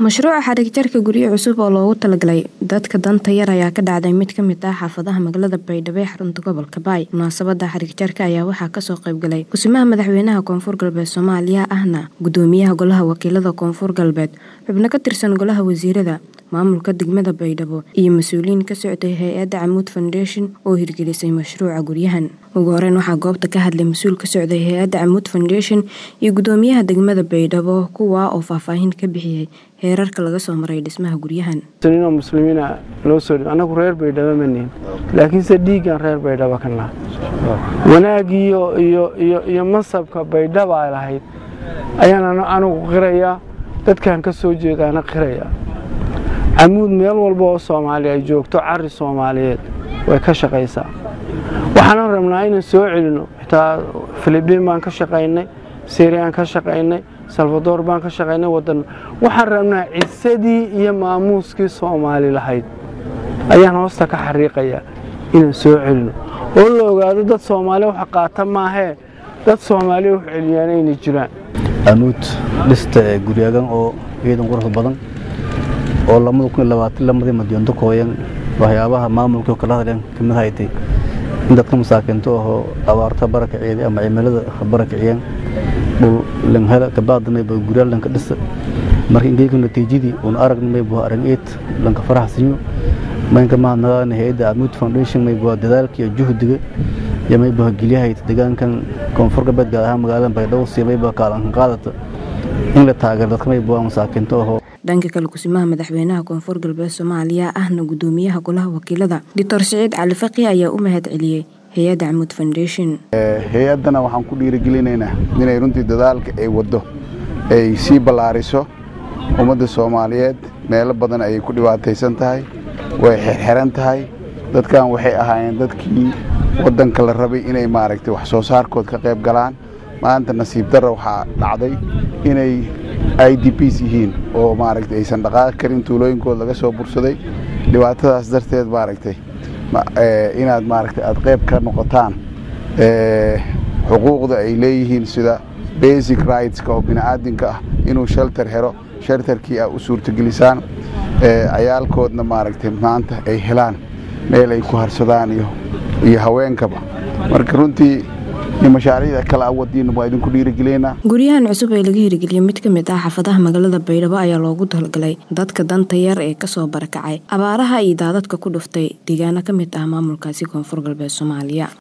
Mashruuca xarig jarka guryo cusub oo loogu talagalay dadka danta yar ayaa ka dhacday mid ka mid ah xaafadaha magaalada Baydhabo ee xarunta gobolka Baay. Munaasabada xarig jarka ayaa waxaa kasoo qayb galay Kusimaha Madaxweynaha Koonfur Galbeed Soomaaliya ahna Gudoomiyaha Golaha Wakiilada Koonfur Galbeed, xubno ka tirsan Golaha Wasiirada, Maamulka Degmada Baydhabo iyo mas'uuliyiin ka socday hay'adda Camud Foundation oo hirgelisay mashruuca guryahan. Ugu horeyn waxaa goobta ka hadlay mas'uul ka socday hay'adda Camud Foundation iyo Gudoomiyaha Degmada Baydhabo kuwaa oo faahfaahin ka bixiyay heerarka laga soo maray dhismaha guryahan. oo muslimiina loo soo dhigo anagu reer baydhabo ma nihin laakiinse dhiiggan reer baydhabo ka naha wanaag iyo iyo iyo iyo mansabka baydhabo ay lahayd ayaan anigu qirayaa dadkan ka soo jeedaana qiraya camuud meel walba oo soomaali ay joogto cari soomaaliyeed way ka shaqaysaa waxaanan rabnaa inaan soo celino xitaa filibiin baan ka shaqaynay siriyaan ka shaqaynay salvador baan ka shaqaynay wadan waxaan rabnaa cisadii iyo maamuuskii soomaali lahayd ayaan hoosta ka xariiqayaa inaan soo celino oo la ogaado dad soomaali wax qaata maahee dad soomaali wax celiyaan inay jiraan amuud dhista ee guryagan oo ciidan qurux badan oo lamada kun iyo labaatan lamadii madyoonto kooyan waxyaabaha maamulkii kala hadleen kamid haytay in dadka masaakiinto ahoo abaarta barakiciyeed ama cimilada barakiciyeen dhul langhela kabaadnamayba guryaa lanka dhisa marka ingeyka natiijadii uun aragnamayba arag eed lanka faraxsinyo maynka mahadnaqaana hay-adda amuud foundation mayba dadaalka iyo juhdiga iyo mayba gelyahayd deegaankan koonfur galbeed gaar ahaan magaalada baydhabo si mayba kaalankan qaadata in la taageero dadka mayba masaakiinto ahoo dhanka kale kusimaha madaxweynaha koonfur galbeed soomaaliya ahna gudoomiyaha golaha wakiilada doctor siciid cali faqi ayaa u mahad celiyey hay-adda camud foundation hay-addana waxaan ku dhiirigelinaynaa inay runtii dadaalka ay waddo ay sii ballaariso ummadda soomaaliyeed meelo badan ayay ku dhibaataysan tahay way xirxiran tahay dadkan waxay ahaayeen dadkii waddanka la rabay inay maaragtay wax soo saarkood ka qayb galaan maanta nasiib darra waxaa dhacday inay i d bs yihiin oo maaragtay aysan dhaqaaqi karin tuulooyinkood laga soo bursaday dhibaatadaas darteed maaragtay inaad maaragtay aada qayb ka noqotaan xuquuqda ay leeyihiin sida basic rightska oo bini'aadinka ah inuu shelter helo shelterkii a u suurtagelisaan cayaalkoodna maaragtay maanta ay helaan meel ay ku harsadaan iyo haweenkaba marka runtii mashaariicda kale awadiina waa idinku dhiirigelinaa guryahan cusub ee laga hirgeliyey mid ka mid ah xaafadaha magaalada baydhabo ayaa loogu talgalay dadka danta yar ee kasoo barakacay abaaraha iyo daadadka ku dhuftay deegaano ka mid ah maamulkaasi koonfur galbeed soomaaliya